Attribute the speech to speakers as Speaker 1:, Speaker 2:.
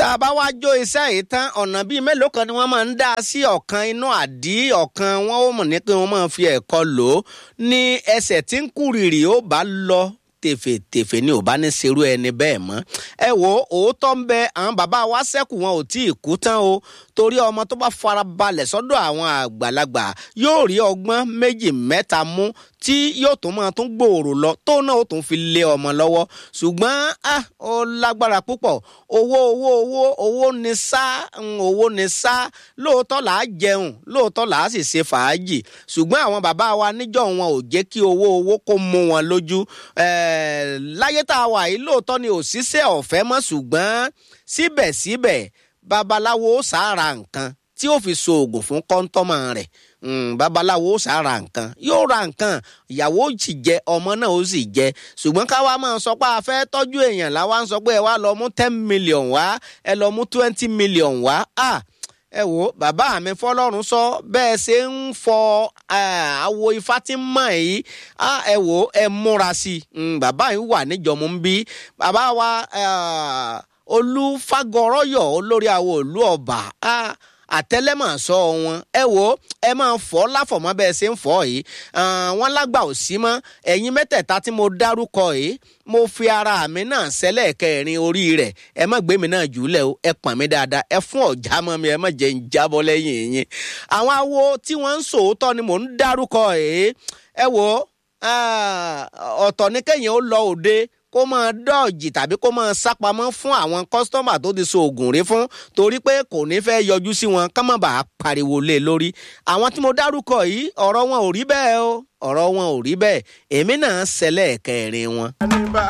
Speaker 1: tá a bá wá jó iṣẹ́ yìí tán ọ̀nà bíi mélòó kan ni wọ́n máa ń dá sí ọ̀kan inú àdí ọ̀kan wọn ó mọ̀ ní pé wọ́n máa fi ẹ̀kọ́ lò ó ní ẹsẹ̀ tí ń kúrìrì ó bá lọ tèfètèfè ni ò bá ní serú ẹni bẹ́ẹ̀ mọ́ ẹ wo òótọ́ ń bẹ àwọn bàbá wa sẹ́kù wọn ò tí ì kú tán o torí ọmọ tó bá farabalẹ̀ sọ́dọ̀ àwọn àgbàlagbà yóò rí ọgbọ́n méjì mẹ́ta mú tí yóò tún máa tún gbòòrò lọ tó náà ó tún fi lé ọmọ lọ́wọ́ ṣùgbọ́n ah ó lágbára púpọ̀ owó owó owó owó ni sá owó ni sá lóòótọ́ là á jẹun lóòótọ́ là á sì ṣe fàájì ṣùgbọ́n àwọn bàbá wa níjọ́ wọn ò jẹ́ kí owó owó kó mú wọn lójú láyé tá a wà yìí lóòótọ́ ni òṣìṣẹ́ ọ̀fẹ́ mọ́ ṣùgbọ́n síbẹ̀síbẹ̀ babaláwo sára nǹkan tí ó fi so oògùn fún kọ́ńtọ́mọ̀ rẹ̀ babaláwo sára nǹkan yóò ra nǹkan ìyàwó sì jẹ ọmọ náà ó sì jẹ ṣùgbọ́n káwa máa sọ pé a fẹ́ tọ́jú èèyàn làwa ń sọ pé ẹ wá lọ mú ten million wá ẹ lọ mú twenty million wá ah ẹ wo bàbá mi fọlọ́run sọ bẹ́ẹ̀ ṣe ń fọ àwo ifá tí ń mọ̀ yìí ẹ wo ẹ múra sí i bàbá yìí wà níjọ̀mú ń bí bàbá wa olúfagọrọyọ olórí àwo òlú ọba àtẹlẹmọ sọ wọn ẹ wo ẹ máa fọ láfọmọ bẹ́ẹ̀ ṣe ń fọ yìí wọn lágbà ò sí mọ́ ẹ̀yin mẹ́tẹ̀ẹ̀ta tí mo dárúkọ yìí mo fi ara mi náà sẹ́lẹ̀ kẹrin orí rẹ̀ ẹ má gbé mi náà jùlẹ̀ o ẹ pọ̀n mi dáadáa ẹ fún ọ̀já mọ́ mi ẹ má jẹ́ ń jábọ́ lẹ́yìn yín àwọn awo tí wọ́n ń sòótọ́ ni mò ń dárúkọ yìí ẹ wo ọ̀tọ̀ ní kẹ́yìn ó lọ òde kó máa dọ́ọ̀jì tàbí kó máa sápamọ́ fún àwọn kọ́sítọ́mà tó ti so oògùn rí fún torí pé kò ní fẹ́ yọjú sí wọn ká má bàa pariwo lé lórí àwọn tí mo dárúkọ yìí ọ̀rọ̀ wọn ò rí bẹ́ẹ̀ o ọ̀rọ̀ wọn ò rí bẹ́ẹ̀ èmi náà ṣẹlẹ̀ kẹrin wọn.